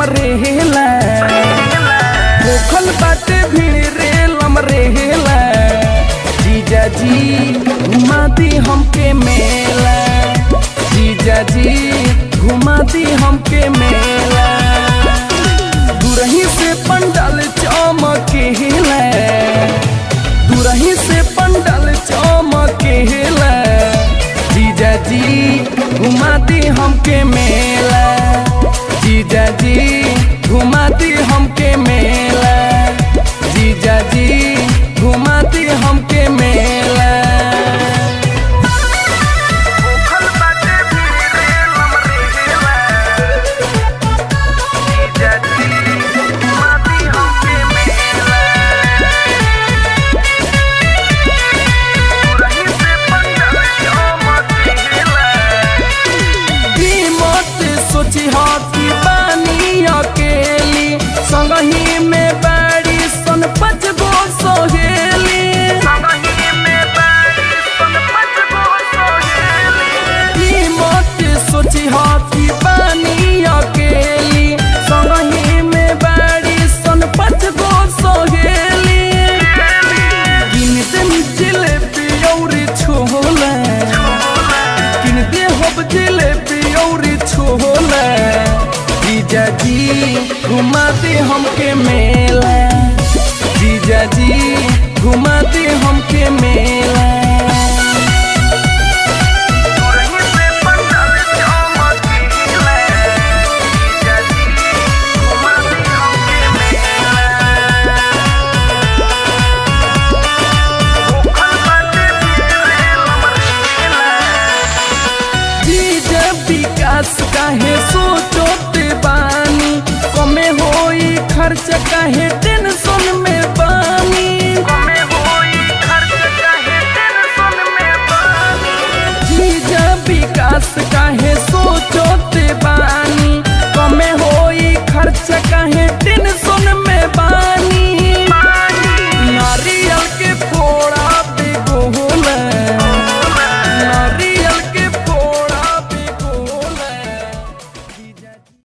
लम रहेला भूखल बाटे भीड़ लम रहेला जीजा जी घुमा दी हमके मेला जीजा जी घुमा दी हमके मेला दूरही से पंडाल चमकेला दूरही से पंडाल चमकेला जीजा जी घुमा दी हमके मेला जीजा जी घुमा दी हमके मेला जीजा जी घुमा दी हमके मेला भूखल बाटे भीड़ लम रहेला जीजा जी घुमा दी हमके मेला दूरही से पंडाल चमकेला ई मत सोची हा कि बानी अकेली संगही में बाड़ी सन पाँच गो सोहेली ई मत सोची हा कि बानी अकेली संगही में बाड़ी सन पाँच गो सोहेली गिन दे जिलेबी औरी छोला किन दे होब जिलेबी औरी छोला जीजा जी घुमा दे हमके मेला जीजा जी घुमा दे हमके मेला जीजा विकास काहे सोचोते बानी कमे होई खर्च काहे टेंशन में बानी जीजा विकास काहे सोचोते बानी कमे होई खर्च काहे टेंशन में